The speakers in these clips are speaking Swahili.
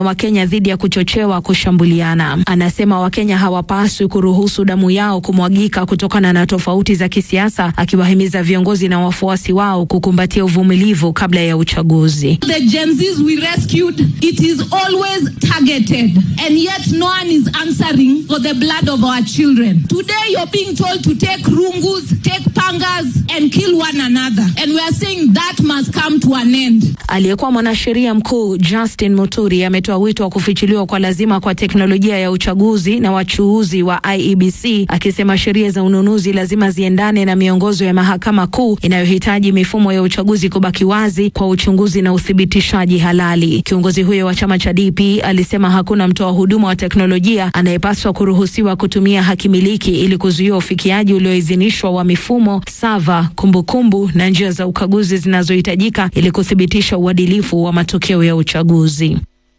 Wakenya dhidi ya kuchochewa kushambuliana. Anasema Wakenya hawapaswi kuruhusu damu yao kumwagika kutokana na tofauti za kisiasa, akiwahimiza viongozi na wafuasi wao kukumbatia uvumilivu kabla ya uchaguzi. The Gen Zs we rescued, it is always targeted and yet no one is answering for the blood of our children. Today you're being told to take rungus, take pangas and kill one another and we are saying that must come to an end. Aliyekuwa mwanasheria mkuu Justin Muturi ametoa wito wa kufichuliwa kwa lazima kwa teknolojia ya uchaguzi na wachuuzi wa IEBC, akisema sheria za ununuzi lazima ziendane na miongozo ya mahakama kuu inayohitaji mifumo ya uchaguzi kubaki wazi kwa uchunguzi na uthibitishaji halali. Kiongozi huyo wa chama cha DP alisema hakuna mtoa huduma wa teknolojia anayepaswa kuruhusiwa kutumia hakimiliki ili kuzuia ufikiaji ulioidhinishwa wa mifumo, sava, kumbukumbu na njia za ukaguzi zinazohitajika ili kuthibitisha uadilifu wa matokeo ya uchaguzi.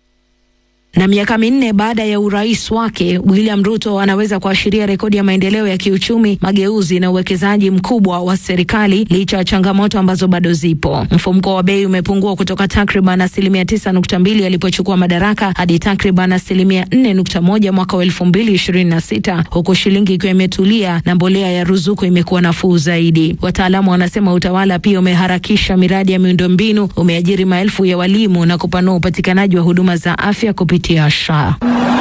Na miaka minne baada ya urais wake, William Ruto anaweza kuashiria rekodi ya maendeleo ya kiuchumi, mageuzi na uwekezaji mkubwa wa serikali licha ya changamoto ambazo bado zipo. Mfumuko wa bei umepungua kutoka takriban asilimia tisa nukta mbili alipochukua madaraka hadi takriban asilimia nne nukta moja mwaka wa elfu mbili ishirini na sita huku shilingi ikiwa imetulia na mbolea ya ruzuku imekuwa nafuu zaidi. Wataalamu wanasema utawala pia umeharakisha miradi ya miundombinu, umeajiri maelfu ya walimu na kupanua upatikanaji wa huduma za afya kupitia SHA.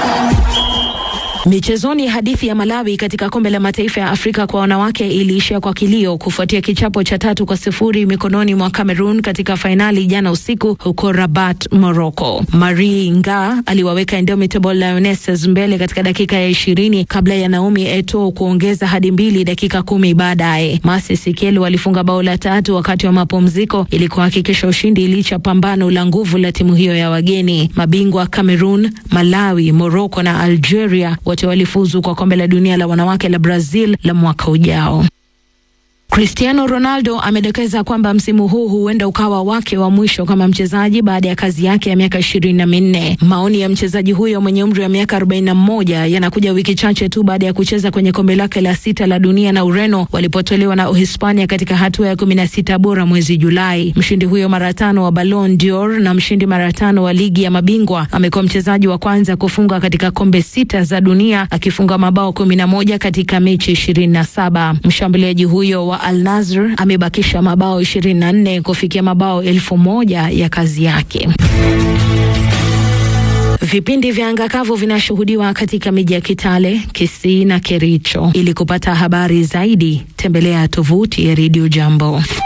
Michezoni, hadithi ya Malawi katika kombe la mataifa ya Afrika kwa wanawake iliishia kwa kilio kufuatia kichapo cha tatu kwa sifuri mikononi mwa Cameroon katika fainali jana usiku huko Rabat, Morocco. Marie Nga aliwaweka Indomitable Lionesses mbele katika dakika ya ishirini kabla ya Naomi Eto'o kuongeza hadi mbili dakika kumi baadaye. Masi Sikelu alifunga bao la tatu wakati wa mapumziko ili kuhakikisha ushindi licha pambano la nguvu la timu hiyo ya wageni. Mabingwa Cameroon, Malawi, Morocco na Algeria wote walifuzu kwa kombe la dunia la wanawake la Brazil la mwaka ujao. Cristiano Ronaldo amedokeza kwamba msimu huu huenda ukawa wake wa mwisho kama mchezaji baada ya kazi yake ya miaka ishirini na minne. Maoni ya mchezaji huyo mwenye umri wa miaka arobaini na moja yanakuja wiki chache tu baada ya kucheza kwenye kombe lake la sita la dunia na Ureno walipotolewa na Uhispania katika hatua ya kumi na sita bora mwezi Julai. Mshindi huyo mara tano wa Ballon d'Or na mshindi mara tano wa ligi ya mabingwa amekuwa mchezaji wa kwanza kufunga katika kombe sita za dunia akifunga mabao kumi na moja katika mechi ishirini na saba. Mshambuliaji huyo wa Al Nassr amebakisha mabao 24 kufikia mabao elfu moja ya kazi yake. Vipindi vya angakavu vinashuhudiwa katika miji ya Kitale, Kisii na Kericho. Ili kupata habari zaidi, tembelea tovuti ya Radio Jambo.